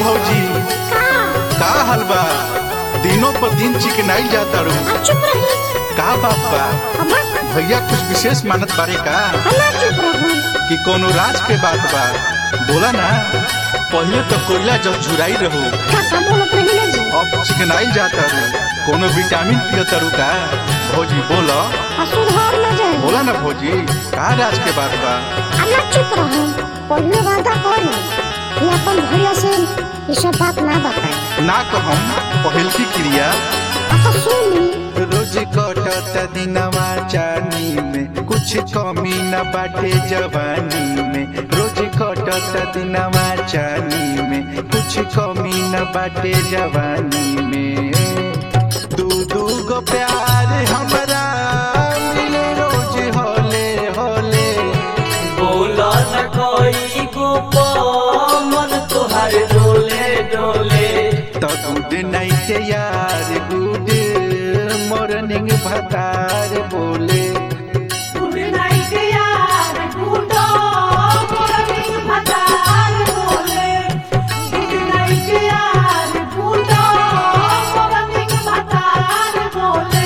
भौजी का का हाल बा दिनों पर दिन चिकनाई जाता रू आ चुप रही का बात बा अम्मा भैया कुछ विशेष मानत बारे का हला चुप रहो कि कोनो राज के बात बा बोला ना पहले तो कोयला जब झुराई रहू का का बोलत रही ना जी अब चिकनाई जाता रू कोनो विटामिन पियता रू का भौजी बोला आ सुधार ना जाए बोला ना भौजी का राज के बात बा हला चुप रहो पहले वादा करी कि अपन भैया से ये सब बात ना बताए ना कहम पहल की क्रिया आ तो सुनी रोज कटत दिनवा चानी में कुछ कमी न बाटे जवानी में रोज कटत दिनवा चानी में कुछ कमी न बाटे जवानी में दू दू गो प्यार हमरा मिले रोज होले होले बोला न कोई को मन तुहार डोले डोले तो गुड नाइट यार गुड मॉर्निंग भतार बोले गुड नाइट यार गुडो मॉर्निंग भतार बोले गुड नाइट यार गुडो मॉर्निंग भतार बोले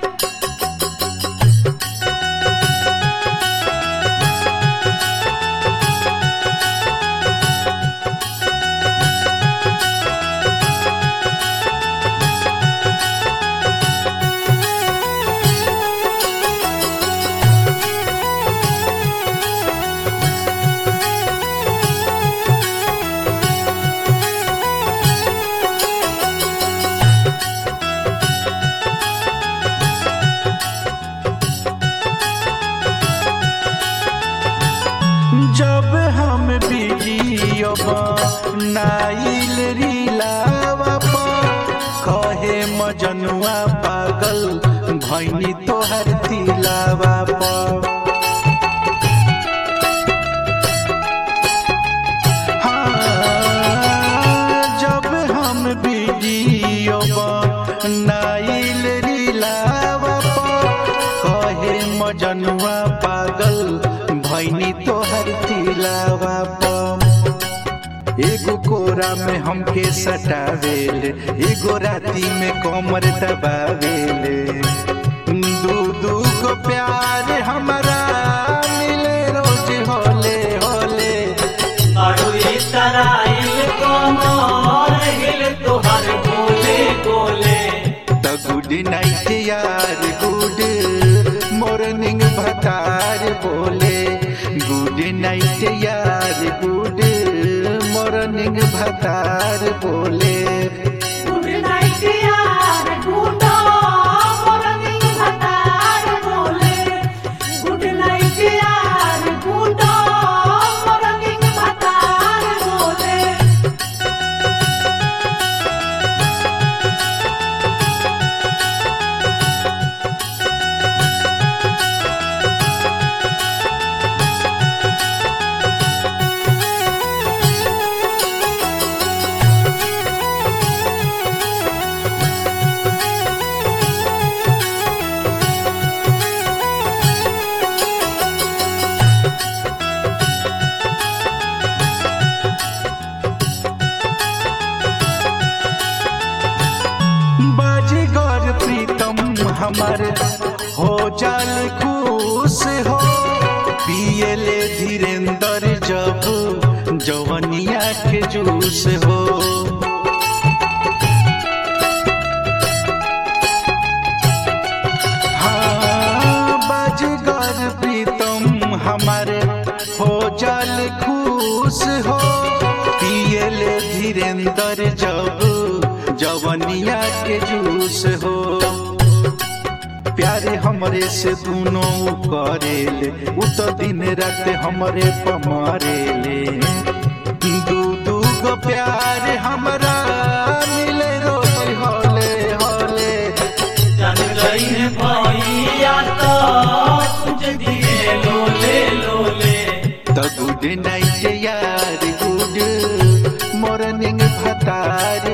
जब हम वीडियो नाइल रीलावा पर कहे मजनुआ पागल भैनी तोहर तिलावा पर हाँ, जब हम वीडियो नाइल रीलावा पर कहे मजनुआ पागल भैनी तोहर तिलावा पर एगो कोरा में हमके सटावेल एगो राती में कमर दबावेले दू दू गो प्यार हमारा मिले रोज होले होले अरुई तराइल कमर हिल तुहार बोले बोले द गुड नाइट यार गुड मॉर्निंग भतार बोले गुड नाइट यार गुड मॉर्निंग भतार बोले गुड नाइट यार गुडो मॉर्निंग भतार बोले गुड नाइट यार गुडो मॉर्निंग भतार बोले बाजीगर प्रीतम हमार हो जाल खुश हो पियले धीरेन्द्र जब जवनिया के जूस हो हाँ, बाजीगर प्रीतम हमारे हो जाल खुश हो पियले धीरेन्द्र जब जवनिया के जूस हो प्यारे हमरे से दोनों करेले उ तो दिन रात हमरे पमारेले दू दू गो प्यार हमरा मिले रोज होले होले जान गई है भैया तो तुझ दिए लोले लोले द गुड नाइट यार गुड मॉर्निंग भतार